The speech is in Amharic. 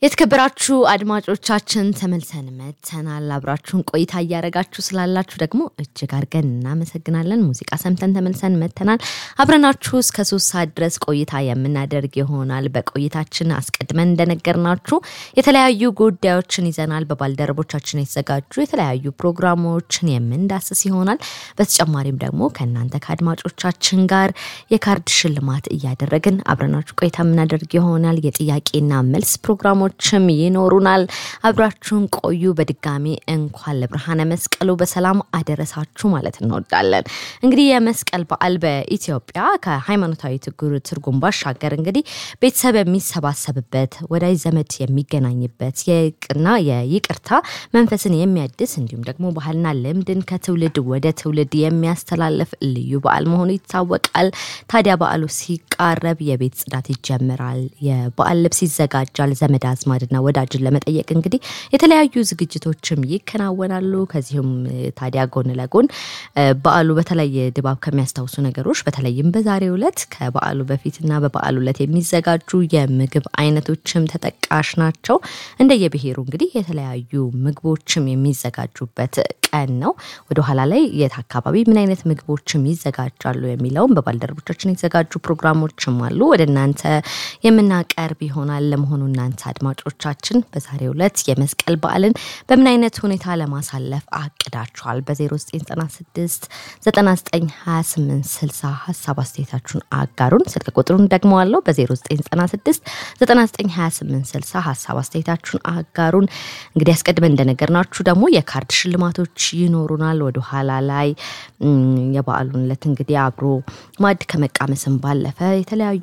የተከበራችሁ አድማጮቻችን ተመልሰን መተናል። አብራችሁን ቆይታ እያደረጋችሁ ስላላችሁ ደግሞ እጅግ አድርገን እናመሰግናለን። ሙዚቃ ሰምተን ተመልሰን መተናል። አብረናችሁ እስከ ሶስት ሰዓት ድረስ ቆይታ የምናደርግ ይሆናል። በቆይታችን አስቀድመን እንደነገርናችሁ የተለያዩ ጉዳዮችን ይዘናል። በባልደረቦቻችን የተዘጋጁ የተለያዩ ፕሮግራሞችን የምንዳስስ ይሆናል። በተጨማሪም ደግሞ ከእናንተ ከአድማጮቻችን ጋር የካርድ ሽልማት እያደረግን አብረናችሁ ቆይታ የምናደርግ ይሆናል። የጥያቄና መልስ ፕሮግራሞች ችም ይኖሩናል። አብራችሁን ቆዩ። በድጋሚ እንኳን ለብርሃነ መስቀሉ በሰላም አደረሳችሁ ማለት እንወዳለን። እንግዲህ የመስቀል በዓል በኢትዮጵያ ከሃይማኖታዊ ትርጉም ባሻገር እንግዲህ ቤተሰብ የሚሰባሰብበት፣ ወዳጅ ዘመድ የሚገናኝበት፣ የቅና የይቅርታ መንፈስን የሚያድስ እንዲሁም ደግሞ ባህልና ልምድን ከትውልድ ወደ ትውልድ የሚያስተላልፍ ልዩ በዓል መሆኑ ይታወቃል። ታዲያ በዓሉ ሲቃረብ የቤት ጽዳት ይጀምራል። የበዓል ልብስ ይዘጋጃል። ዘመድ አዝማድና ወዳጅን ለመጠየቅ እንግዲህ የተለያዩ ዝግጅቶችም ይከናወናሉ። ከዚሁም ታዲያ ጎን ለጎን በዓሉ በተለየ ድባብ ከሚያስታውሱ ነገሮች በተለይም በዛሬው ዕለት ከበዓሉ በፊትና በበዓሉ ዕለት የሚዘጋጁ የምግብ አይነቶችም ተጠቃሽ ናቸው። እንደየብሔሩ እንግዲህ የተለያዩ ምግቦችም የሚዘጋጁበት ቀን ነው። ወደኋላ ላይ የት አካባቢ ምን አይነት ምግቦችም ይዘጋጃሉ የሚለውም በባልደረቦቻችን የተዘጋጁ ፕሮግራሞችም አሉ ወደ እናንተ የምናቀርብ ይሆናል። ለመሆኑ እናንተ አድማጮቻችን በዛሬው ዕለት የመስቀል በዓልን በምን አይነት ሁኔታ ለማሳለፍ አቅዳችኋል? በ0996 9928 60 ሀሳብ አስተያየታችሁን አጋሩን። ስልክ ቁጥሩን ደግመዋለሁ። በ0996 9928 60 ሀሳብ አስተያየታችሁን አጋሩን። እንግዲህ አስቀድመን እንደነገርናችሁ ደግሞ የካርድ ሽልማቶች ይኖሩናል። ወደ ኋላ ላይ የበዓሉን ዕለት እንግዲህ አብሮ ማዕድ ከመቃመስም ባለፈ የተለያዩ